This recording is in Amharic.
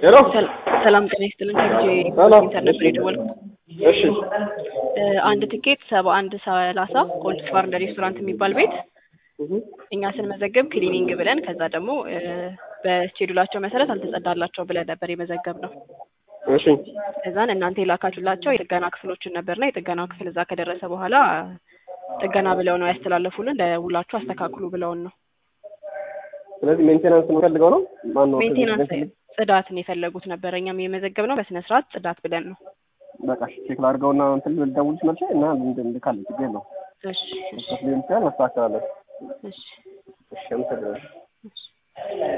ሄሎ ሰላም ጤና ይስጥልን። ከልጄ ሰላም። ኢንተርኔት ነበር የደወልኩት። እሺ እ አንድ ትኬት ሰባ አንድ ሰላሳ ኮልድ ባር እንደ ሬስቶራንት የሚባል ቤት እህ እኛ ስንመዘገብ ክሊኒንግ ብለን ከዛ ደግሞ እ በስኬዱላቸው መሰረት አልተጸዳላቸው ብለን ነበር የመዘገብ ነው። እሺ ከዛን እናንተ የላካችሁላቸው የጥገና ክፍሎችን ነበርና የጥገናው ክፍል እዛ ከደረሰ በኋላ ጥገና ብለው ነው ያስተላለፉልን። ደውላችሁ አስተካክሉ ብለውን ነው። ስለዚህ ሜንቴናንስ የምፈልገው ነው ማን ነው? ሜንቴናንስ ጽዳትን የፈለጉት ነበረ። እኛም የመዘገብ ነው በስነ ስርዓት ጽዳት ብለን ነው። በቃ እሺ ቼክ ላድርገውና እንትን ልደውልሽ መልሼ እና እንልካለን። ችግር የለውም። እሺ እሺ መስሎኝ ይችላል እናስተካክላለን። እሺ እሺ አመሰግናለሁ። እሺ